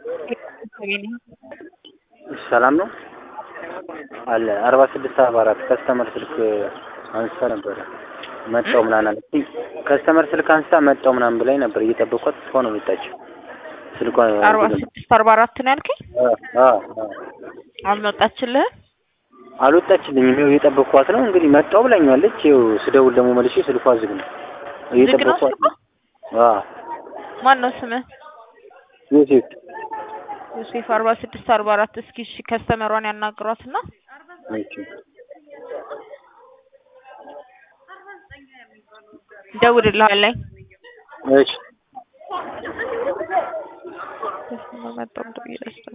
ሰላም ነው አለ አርባ ስድስት አርባ አራት ከስተመር ስልክ አንስታ ነበረ መጣው ምናምን አለችኝ። ከስተመር ስልክ አንስታ መጣው ምናምን ብላኝ ነበር እየጠበኳት እስካሁን አልወጣችም። ስልኳ አርባ ስድስት አርባ አራት ነው ያልከኝ? አ አልመጣችልህም? አልወጣችልኝም። ይኸው እየጠበኳት ነው እንግዲህ መጣው ብላኛለች። ይኸው ስደውል ደግሞ መልሼ ስልኳ ዝግ ነው። እየጠበኳት ነው። አ ማን ነው ስምህ? ዮሴፍ ዮሴፍ አርባ ስድስት አርባ አራት እስኪ እሺ ከስተመሯን ያናግሯትና እሺ እደውልልሃለሁ። እሺ መጣሁ ብዬ